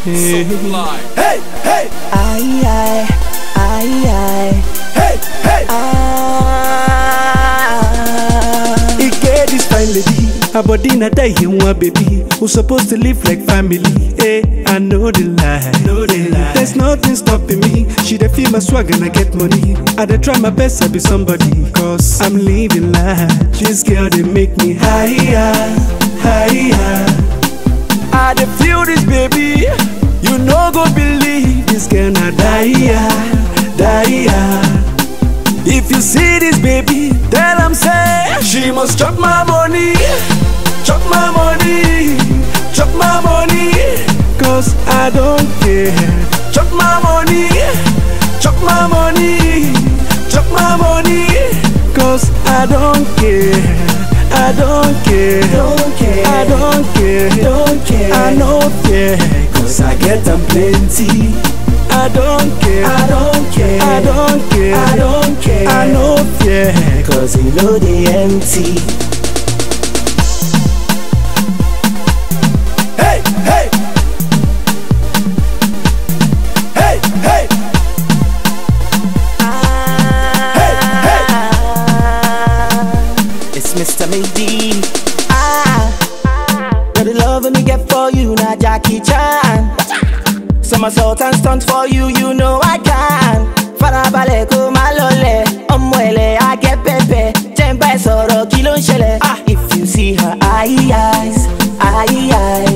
Hey, Hey, hey, Aye, aye, aye, aye. hey, hey. Ah. e get this fine lady her body na die in one baby who supposed to live like family eh i know the lie know the lie there's nothing stopping me she dey feel my swag and i get money i dey try my best to be somebody cause i'm living life this girl dey make me higher higher I dey feel this baby, you no go believe this girl na die, die. If you see this baby, tell am say she must chop my money, chop my money, chop my money. Cause I don't care. Chop my money, chop my money, chop my money. Cause I don't care. I don't care. Don't care. I don't care. Don't care. I no care. Cause I get them plenty. I don't care. I don't care. I don't care. I don't care. I no fear. Cause you know they empty. Hey, hey. Hey, hey. It's Mr. Maybe. Ah, got the love me get for you, now Jackie Chan. Somersault and stunt for you, you know I can. Farabalẹ̀ kó má lọlẹ̀, ọmọ ẹ̀lẹ̀ á gẹ́ pẹ́pẹ́. Jẹ́ ń bá ẹ sọ̀rọ̀ kí ló ń ṣẹlẹ̀? Ah, if you see her eye eyes, eye eyes.